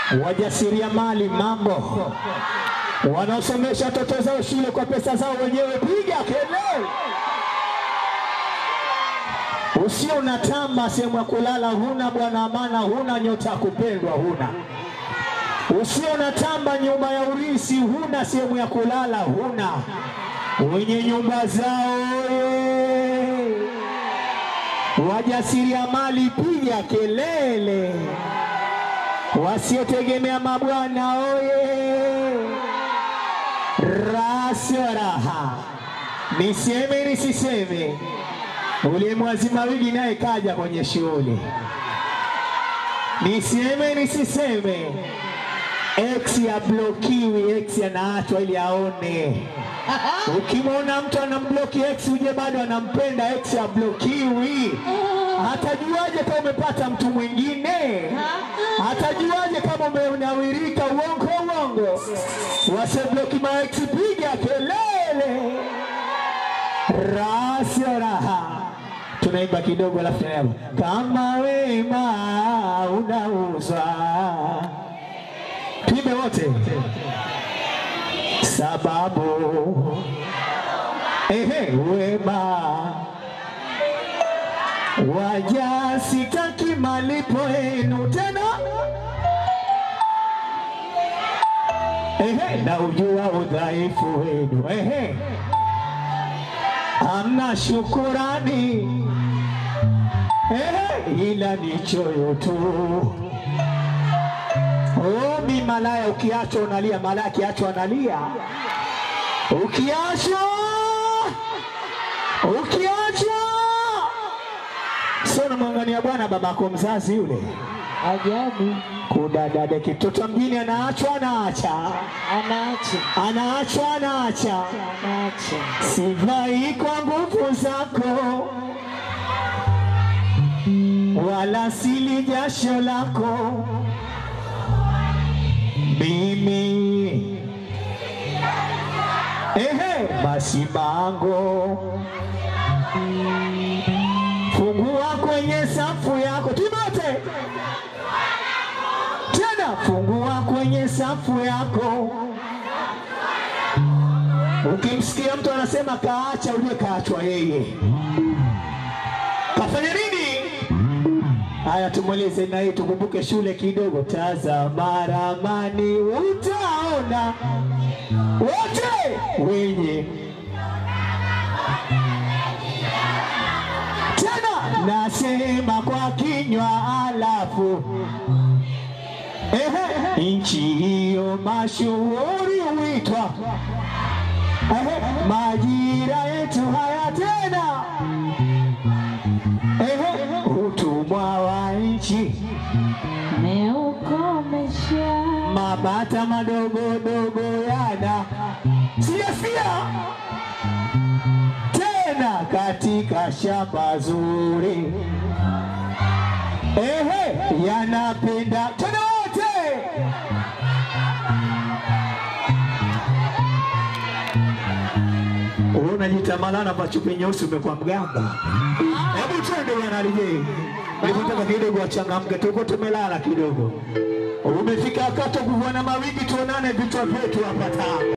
wajasiriamali mambo, wanaosomesha watoto zao shule kwa pesa zao wenyewe, piga kelele. Usio unatamba sehemu ya kulala huna, bwana amana huna, nyota ya kupendwa huna. Usio unatamba nyumba ya urisi huna, sehemu ya kulala huna, wenye nyumba zao oye! Wajasiriamali piga kelele, wasiotegemea mabwana oye! Rasio raha, niseme nisiseme, ule mwazima wigi naye kaja kwenye shughuli, niseme nisiseme, X ya blokiwi, X anaachwa ili aone. Ukimwona mtu anambloki X uje bado anampenda X ya blokiwi, atajuaje kama umepata mtu mwingine? Atajuaje kama umenawirika? Uongo uongo, wasebloki ma X, piga kelele, rasio raha tunaimba kidogo, alafu tunaimba kama wema unauzwa, tuimbe wote sababu ehe, wema waja sitaki malipo yenu tena, ehe, na ujua udhaifu wenu, ehe, hamna shukurani, ehe, ila ni choyo tu. Oh, mi malaya, ukiachwa unalia, malaya akiachwa analia, ukiachwa ukiachwa, sio namwangania bwana babako mzazi yule Ajabu, kudadade kitoto mjini, anaachwa anaacha, anaacha anaachwa anaacha, anaacha, sivai kwa nguvu zako, wala sili jasho lako mimi ehe, basi bango fungua kwenye safu yako timote tena, fungua kwenye safu yako. Ukimsikia mtu anasema kaacha, ujue kaachwa yeye, kafanya nini? Haya, tumweleze na hii, tukumbuke shule kidogo. Tazama ramani, utaona wote wenye tena, nasema kwa kinywa, alafu ehe, nchi hiyo mashuhuri huitwa ehe, majira yetu haya tena ehe, utumwa wa nchi meukomesha mabata madogo dogo yana siasia tena katika shamba zuri, ehe, yanapenda tena wote unajitamalana machupi nyeusi, umekuwa mgamba. Hebu twende bwana Lijei, nilipotaka kidogo wachangamke, tuko tumelala kidogo. Umefika wakati wa kuvua na mawingi, tuonane vichwa vyetu hapa taa